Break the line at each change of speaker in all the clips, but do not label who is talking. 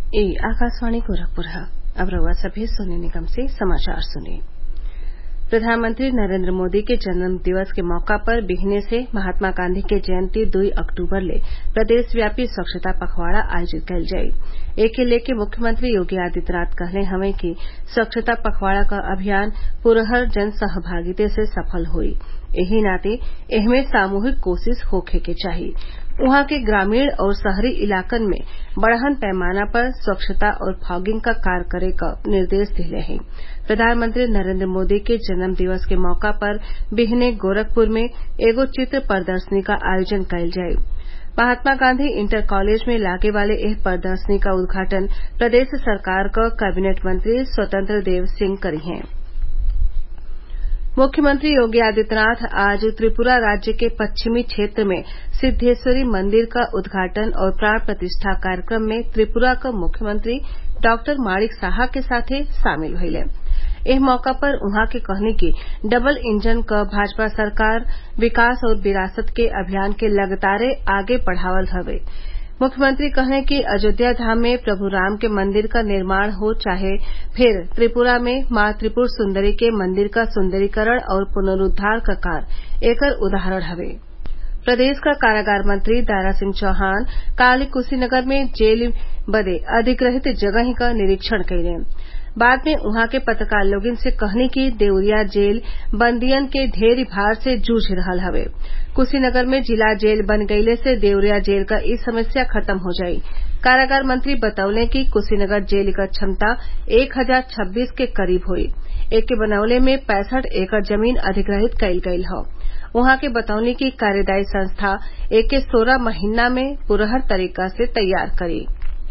ए आकाशवाणी गोरखपुर है अब रउआ सभे सोने निगम से समाचार सुनी प्रधानमंत्री नरेंद्र मोदी के जन्म दिवस के मौका पर बिहने से महात्मा गांधी के जयंती दुई अक्टूबर ले प्रदेशव्यापी स्वच्छता पखवाड़ा आयोजित कईल जाई एके लेके मुख्यमंत्री योगी आदित्यनाथ कहले हवे कि स्वच्छता पखवाड़ा क अभियान पुरहर जन सहभागिता से सफल होई एही नाते एहमे सामूहिक कोशिश होखे के चाही उहाँ के ग्रामीण और शहरी इलाकन में बड़हन पैमाना पर स्वच्छता और फॉगिंग क कार्य करे क निर्देश दिले हैं प्रधानमंत्री नरेंद्र मोदी के जन्म दिवस के मौका पर बिहने गोरखपुर में एगो चित्र प्रदर्शनी क आयोजन कईल जाई महात्मा गांधी इंटर कॉलेज में लागे वाले एह प्रदर्शनी क उद्घाटन प्रदेश सरकार क कैबिनेट मंत्री स्वतंत्र देव सिंह करी हैं मुख्यमंत्री योगी आदित्यनाथ आज त्रिपुरा राज्य के पश्चिमी क्षेत्र में सिद्वेश्वरी मंदिर क उद्घाटन और प्राण प्रतिष्ठा कार्यक्रम में त्रिपुरा क मुख्यमंत्री डॉक्टर माणिक साहा के साथे शामिल भइले एह मौका पर उहाँ के कहनी कि डबल इंजन क भाजपा सरकार विकास और विरासत के अभियान के लगातारे आगे बढ़ावत हवे मुख्यमंत्री कहले कि अयोध्या धाम में प्रभु राम के मंदिर क निर्माण हो चाहे फिर त्रिपुरा में मां त्रिपुर सुंदरी के मंदिर क सुंदरीकरण और पुनरूद्वार क कार्य एकर उदाहरण हवे प्रदेश क कारागार मंत्री दारा सिंह चौहान काल कुशीनगर में जेल बदे अधिग्रहित जगही क निरीक्षण कइले बाद में उहाँ के पत्रकार लोगन से कहनी कि देवरिया जेल बंदियन के ढेर भार से जूझ रहल हवे कुशीनगर में जिला जेल बन गईले से देवरिया जेल क ई समस्या खत्म हो जाई कारागार मंत्री बतौले कि कुशीनगर जेल क क्षमता एक हजार छब्बीस के करीब होई एके बनवले में पैंसठ एकड़ जमीन अधिग्रहित कईल गईल हौ उहाँ के बतौनी कि कार्यदायी संस्था एके सोलह महीना में पुरहर तरीका से तैयार करी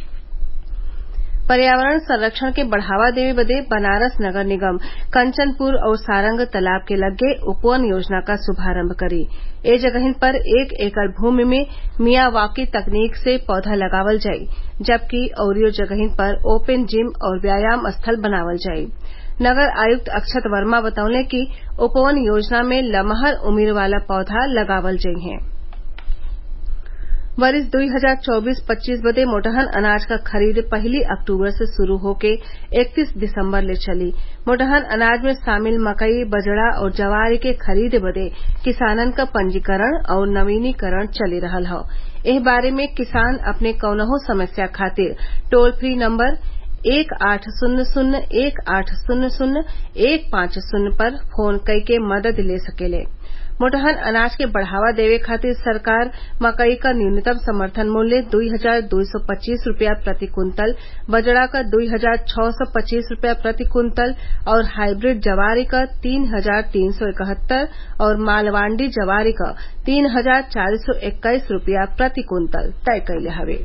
पर्यावरण संरक्षण के बढ़ावा देवे बदे बनारस नगर निगम कंचनपुर और सारंग तालाब के लग्गे उपवन योजना का शुभारम्भ करी ए जगहिन पर एक एकड़ भूमि में मियावाकी तकनीक से पौधा लगावल जाई जबकि अउरियो जगहिन पर ओपन जिम और व्यायाम स्थल बनावल जाई नगर आयुक्त अक्षत वर्मा बतौले कि उपवन योजना में लमहर उम्र वाला पौधा लगावल जइहें वरिस दुई हजार चौबीस पच्चीस बदे मोटहन अनाज क खरीद पहली अक्टूबर से शुरू होके इकतीस दिसम्बर ले चली मोटहन अनाज में शामिल मकई बजड़ा और जवार के खरीद बदे किसानन क पंजीकरण और नवीनीकरण चली रहल हौ एह बारे में किसान अपने कौनहू समस्या खातिर टोल फ्री नम्बर एक आठ शून्य शून्य एक आठ शून्य शून्य एक पांच शून्य पर फोन कइके मदद ले सकेले मोटहन अनाज के बढ़ावा देवे खातिर सरकार मकई क न्यूनतम समर्थन मूल्य दुई हजार दुई सौ पच्चीस रूपया प्रति कुंतल बजड़ा क दुई हजार छः सौ पच्चीस रूपया प्रति कुंतल और हाइब्रिड जवारी क तीन हजार तीन सौ इकहत्तर और मालवांडी जवारी क तीन हजार चार सौ इक्कीस रूपया प्रति कुंतल तय कइले हवे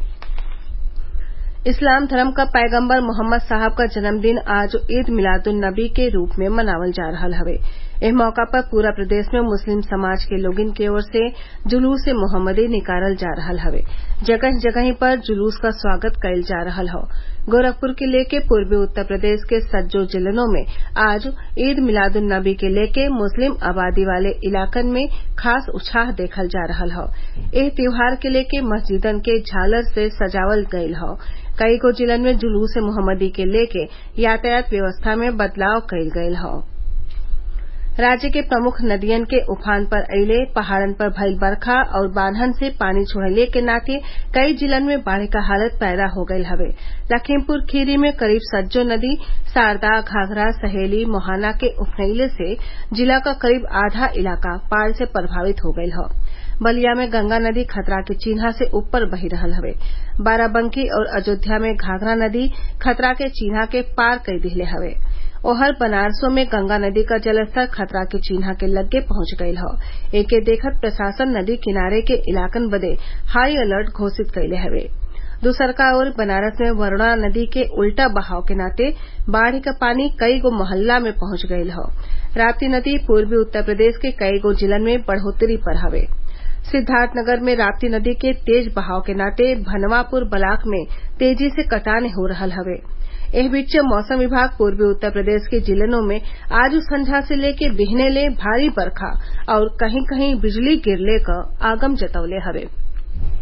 इस्लाम धर्म क पैगम्बर मोहम्मद साहब क जन्मदिन आज ईद मिलादुन नबी के रूप में मनावल जा रहल हवे एह मौका पर पूरा प्रदेश में मुस्लिम समाज के लोगन की ओर से जुलूस मोहम्मदी निकालल जा रहल हवे जगह जगही पर जुलूस क स्वागत कईल जा रहल हौ गोरखपुर के लेके पूर्वी उत्तर प्रदेश के सज्जो जिलों में आज ईद मिलादुन नबी के लेके मुस्लिम आबादी वाले इलाकन में खास उत्साह देखल जा रहल हौ एह त्योहार के लेके मस्जिदन के झालर से सजावल गईल हौ कई गो जिलन में जुलूस मोहम्मदी के लेके यातायात व्यवस्था में बदलाव कईल गईल हौ राज्य के प्रमुख नदियन के उफान पर अइले पहाड़न पर भइल बरखा और बांधन से पानी छोड़ले के नाते कई जिलन में बाढ़ क हालत पैदा हो गईल हवे लखीमपुर खीरी में करीब सज्जो नदी शारदा घाघरा सहेली मोहाना के उफनइले से जिला क करीब आधा इलाका बाढ़ से प्रभावित हो गईल हौ बलिया में गंगा नदी खतरा के चिन्हा से ऊपर बही रहल हवे बाराबंकी और अयोध्या में घाघरा नदी खतरा के चिन्हा के पार कई दिहले हवे ओहर बनारसो में गंगा नदी का जलस्तर खतरा के चिन्हा के लग्गे पहुंच गईल हौ एके देखत प्रशासन नदी किनारे के इलाकन बदे हाई अलर्ट घोषित कइले हवे दूसरका ओर बनारस में वरूणा नदी के उल्टा बहाव के नाते बाढ़ क पानी कई गो मोहल्ला में पहुंच गईल हौ राप्ती नदी पूर्वी उत्तर प्रदेश के कई गो जिलन में बढ़ोतरी पर हवे सिद्धार्थनगर में राप्ती नदी के तेज बहाव के नाते भनवापुर ब्लाक में तेजी से कटान हो रहल हवे एह बीच मौसम विभाग पूर्वी उत्तर प्रदेश के जिलों में आज संझा से लेके बिहने ले भारी बरखा और कहीं कहीं बिजली गिरले क आगम जतवले हवे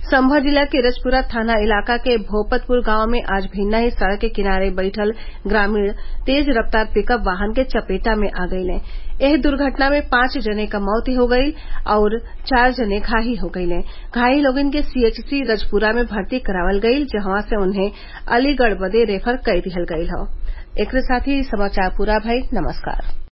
संभल जिला के रजपुरा थाना इलाका के भोपतपुर गांव में आज भिन्ना ही सड़क के किनारे बैठल ग्रामीण तेज रफ्तार पिकअप वाहन के चपेटा में आ गईले एह दुर्घटना में पांच जने क मौत हो गईल आउर चार जने घायल हो गईले घायल लोगन के सीएचसी रजपुरा में भर्ती करावल गईल जहवा से उन्हें अलीगढ़ बदे रेफर कई दिहल गईल हौ एकरे साथ ही समाचार पूरा भइल नमस्कार